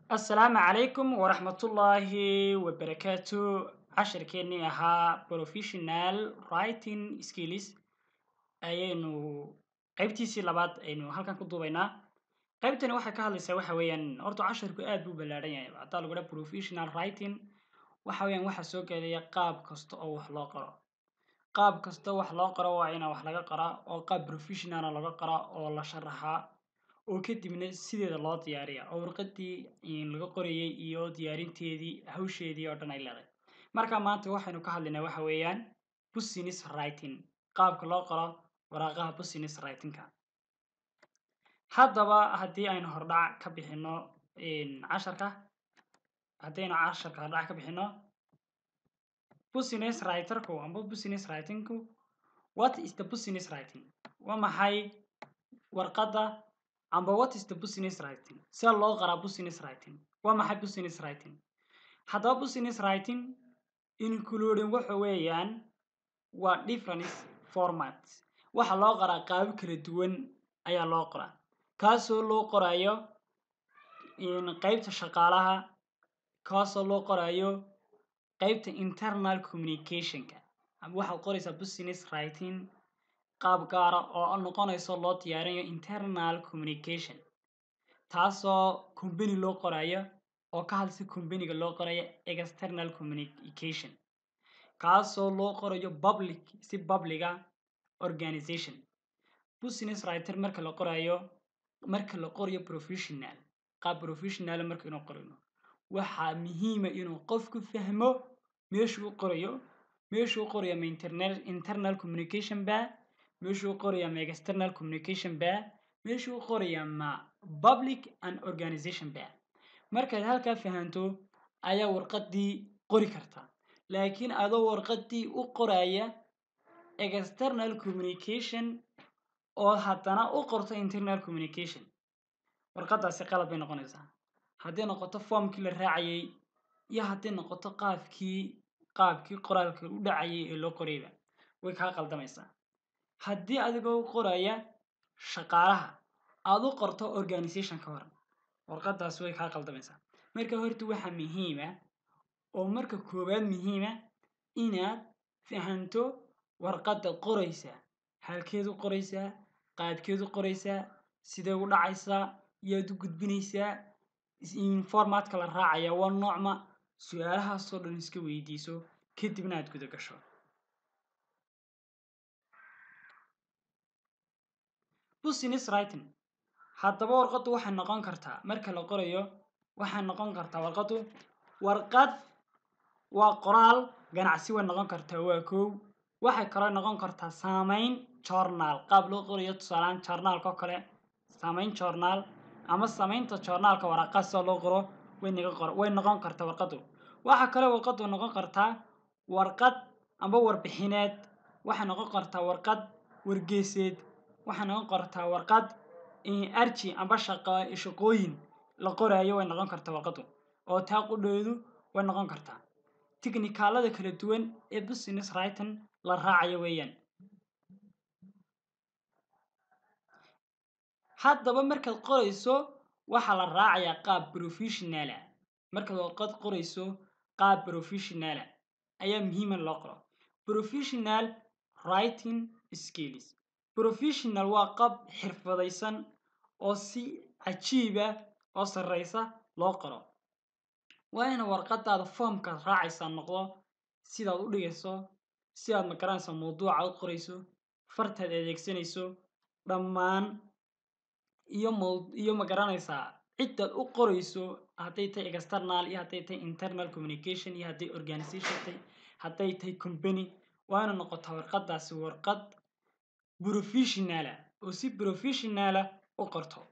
asalaamu calaykum waraxmatullaahi wabarakaatu cashirkeennii ahaa professional writing skills ayaynu qaybtiisii labaad aynu halkan ku duubaynaa qaybtani waxay ka hadlaysaa waxa weeyaan horta cashirku aad buu ballaadhan yahay haddaa lagu dhaha professional writing waxa weeyaan waxaa soo gelaya qaab kasta oo wax loo qoro qaab kasta wax loo qoro waa inaa wax laga qoraa oo qaab professionala laga qoraa oo la sharaxaa oo kadibna sideeda loo diyaariya oo warqadii laga qorayay iyo diyaarinteedii hawsheedii oo dhan ay leedahay marka maanta waxaynu ka hadlaynaa waxa weeyaan business writing qaabka loo qoro waraaqaha business writingka haddaba haddii aynu hordhac ka bixino casharka haddaynu casharka hordhac ka bixino business writerku amba business writingku what is the business writing waa maxay warqadda amba what is the business writing see loo qaraa business writing waa maxay business writing haddaba business writing including waxa weeyaan waa different format waxa loo qoraa qaabo kala duwan ayaa loo qoraa kaasoo loo qorayo qeybta shaqaalaha kaasoo loo qorayo qeybta internal communicationka ama waxaad qoraysaa business writing qaab gaara oo noqonayso loo diyaarinayo internal communication taasoo combany loo qorayo oo ka hadlaysa combanyga loo qorayo external communication kaasoo loo qorayo public si publica organization business writer marka la qorayo marka la qorayo professional qaab professional marka inuu qorayno waxaa muhiima inuu qofku fahmo meeshuu u qorayo meeshuu u qoraya ma internal internal communication ba meeshuu u qoraya ma external communication ba meeshuu u qoraya ma public and organization ba markaad halkaa fahanto ayaa warqadii qori kartaa laakiin adoo warqadii u qoraya external communication oo haddana u qorto internal communication warqadaasi qalad bay noqonaysaa hadday noqoto formkii la raacayay iyo hadday noqoto qaabkii qaabkii qoraalka u dhacayay ee loo qorayba way kaa qaldamaysaa haddii adigoo u qoraya shaqaalaha aada u qorto organization ka hor warqadaasi way kaa qaldamaysaa marka horta waxaa muhiima oo marka koowaad muhiima inaad fahanto warqadda qoraysaa halkeed u qoraysaa qaabkeed u qoraysaa sidee u dhacaysaa yaad u gudbinaysaa formatka la raacaya waa noocma su-aalahaasoo dhan iska weydiiso kadibna aad guda gasho business writing haddaba warqaddu waxay noqon kartaa marka la qorayo waxay noqon kartaa warqaddu warqad waa qoraal ganacsi way noqon kartaa waa kow waxay kaloo noqon kartaa saameyn journaal qaab loo qorayo tusaalaan journaalka oo kale saameyn journaal ama samaynta journaalka waraaqaad sida loo qoro way naga qor way noqon kartaa warqaddu waxaa kale warqaddu noqon kartaa warqad amba warbixineed waxay noqon kartaa warqad wargeeseed waxay noqon kartaa warqad arji amba shaqa shaqooyin la qoraayo way noqon kartaa warqaddu oo taa qudheedu way noqon kartaa tiknikaalada kala duwan ee business writing la raacayo weeyaan haddaba markaad qorayso waxaa la raacayaa qaab professionala markaad warqad qorayso qaab professionala ayaa muhiima loo qoro professional writing skills professional waa qaab xirfadaysan oo si cajiiba oo sarreysa loo qoro waa ina warqadaada foomkaad raacaysaa noqdo sidaad u dhigayso sidaad magaranaysaa mawduuca u qorayso fartaad adeegsanayso dhammaan iyo m iyo magaranaysaa ciddaad u qorayso hadday tahay external iyo hadday tahay internal communication iyo hadday organization tahay hadday tahay company waa ina noqotaa warqadaasi warqad professionala oo si professionala u qorto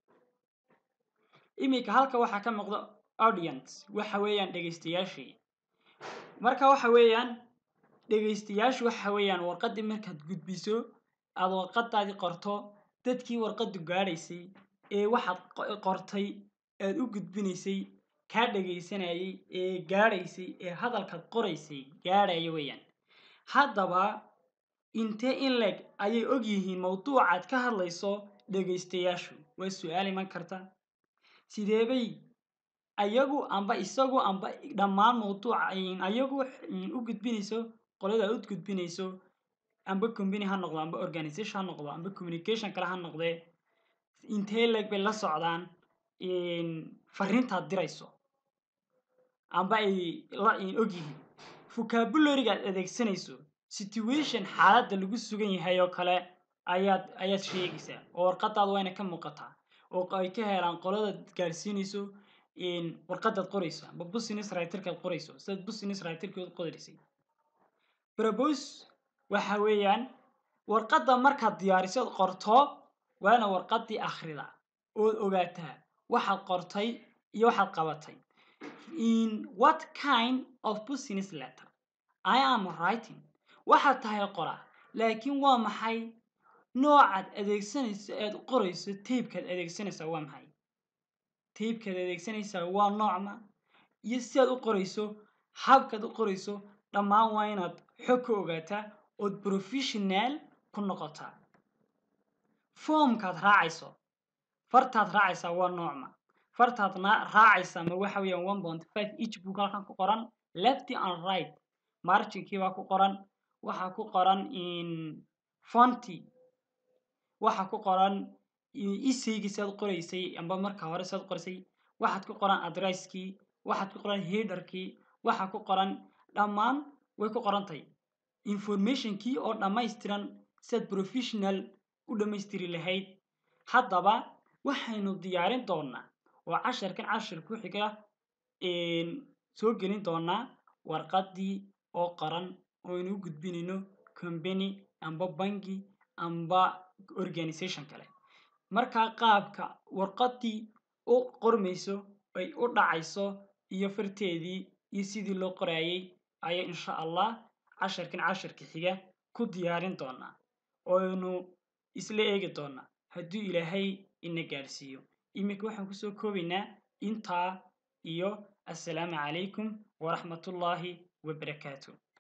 iminka halka waxaa ka muuqda audience waxa weeyaan dhegaystayaashii marka waxa weeyaan dhegaystayaashu waxa weeyaan warqadii markaad gudbiso aada warqadaadii qorto dadkii warqaddu gaadhaysay ee waxaad qortay aad u gudbinaysay kaa dhegaysanayay ee gaadhaysay ee hadalkaad qoraysay gaadhaya weeyaan haddaba intee in leg ayay og yihiin mawduucaad ka hadlayso dhegaystayaashu waa su-aal iman karta sideebay ayagu amba isagu amba dhammaan mawduuca ayagu u gudbinayso qolada u gudbinayso amba company ha noqdo amba organization ha noqdo amba communication kale ha noqdee intee leg bay la socdaan fariintaad dirayso amba ay la ogyihiin vocabulary-ga aad adeegsanayso situation xaaladda lagu sugan yahay oo kale ayaad ayaad sheegaysaa oo warqadaada waa ina ka muuqataa oo ay ka helaan qoladaad gaarsiinayso warqadaad qorayso amba business writerkaad qorayso sidaad business writerkood qoraysay propose waxa weeyaan warqadda markaad diyaariso ood qorto waana warqaddii akhrida ood ogaataa waxaad qortay iyo waxaad qabatay in what kind of business letter I am writing waxaad tahay qora laakiin waa maxay noocaad adeegsanayso eed qorayso taybkaad adeegsanaysaa waa maxay taybkaad adeegsanaysaa waa noocma iyo sidaad u qorayso habkaad u qorayso dhammaan waa inaad xog ka ogaataa ood professional ku noqotaa foomkaad raacayso fartaad raacaysaa waa noocma fartaad raacaysaa ma waxa weeyaan one point five each book halkan ku qoran lefty and right marginkii baa ku qoran waxaa ku qoran in fonty waxaa ku qoran isaygii saad qoraysay amba marka hore saad qoraysay waxaad ku qoran adresskii waxaad ku qoran headerkii waxaa ku qoran dhammaan way ku qorantahay informationkii oo dhammaystiran sidaad professional u dhammaystiri lahayd haddaba waxaynu diyaarin doonaa oo casharkan cashar ku xiga soo gelin doonaa warqaddii oo qoran oo aynu u gudbinayno company amba bangi amba organization kale markaa qaabka warqaddii u qormayso ay u dhacayso iyo farteedii iyo sidii loo qoraayay ayaa insha allah casharkan casharka xiga ku diyaarin doonaa ooaynu isla eegi doonaa hadduu ilaahay ina gaarsiiyo iminka waxaan kusoo koobaynaa intaa iyo assalaamu calaykum waraxmatullaahi wabarakaatu